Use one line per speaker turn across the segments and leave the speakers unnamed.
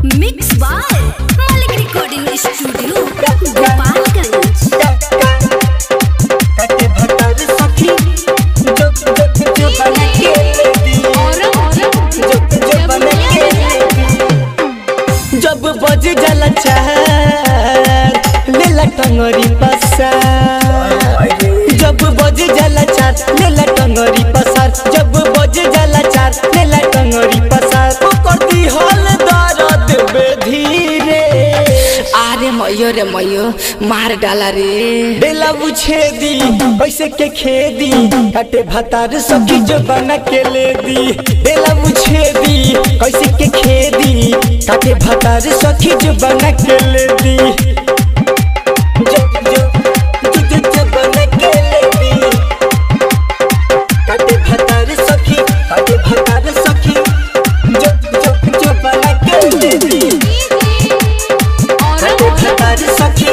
mix by Malik recording studio Gopalganj
काटे भतर सखी जो जो जो बना के लेती जो जो बना के लेती जब बज जाला चार लेला टंगरी पसार जब बज जाला चार लेला टंगरी पसार जब बज जाला चार लेला टंगरी पसार करती हल दर्द बेधीरे
आरे मयो रे मयो मार डाला रे
बेला बुझे दी कैसे के खेदी काटे भतार सखी जो बना के ले दी बेला बुझे दी कैसे के खेदी काटे भतार सखी जो बना के ले दी जो जो जो जो जो बना के ले दी काटे भतार सखी काटे भतार सखी जो जो जो बना के ले दी काटे भतार सखी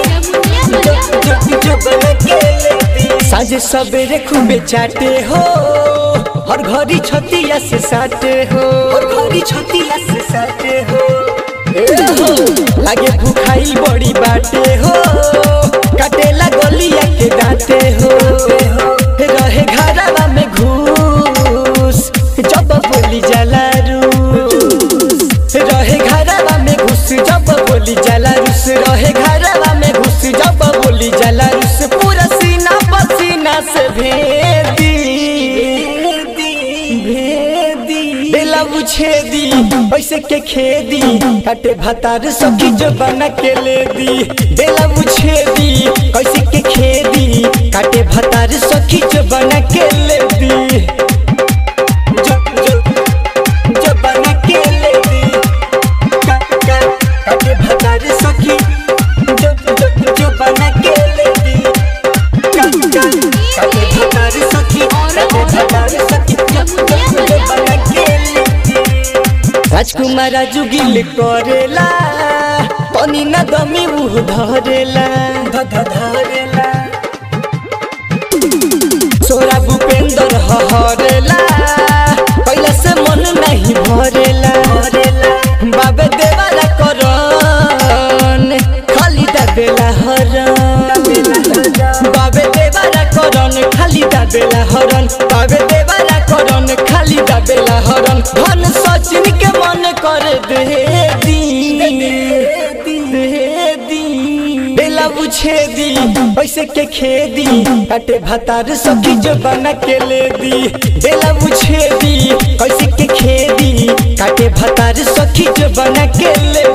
साझे सवेरे खूबे चाटे हो हर घड़ी छतिया से साटे हो हर घड़ी छतिया से साटे हो ए हो, लागे भूखाई बड़ी बाटे हो काटेला गलिया के दांते हो रहे घरवा में घूस जब बोली जला रूस रहे घरवा में घुस जब बोली जला रुस रहे घरवा में घुस जब बोली जला रुस पूरा सीना पसीना से भेदी भेदी बेला बुझे दी पैसे के खेदी काटे भतार सखी जो बना के ले दी बेला बुझे दी कैसे के खेदी काटे भतार सखी जो बना के ले दी जो जो जो बना के ले दी का का काटे भतार सखी जो जो जो बना के ले दी का का काटे भतार सखी काटे भतार सखी जो जो जो बना के ले दी राजकुमार जुगिल करेला तनी न दमी मुह धरेला ध ध धरेला सोरा भूपेंद्र हरेला पहले से मन नहीं भरेला बाबे देवाला करन खाली दाबेला हरन बाबे देवाला करन खाली दाबेला हरन बाबे देवाला करन खाली दाबेला हरन धन सचिन के मन कर दे दी दे दी बेला बुझे दी पैसे के खेदी काटे भतार सखी जो बना के ले दी बेला बुझे दी कैसे के खेदी काटे भतार सखी जो बना के ले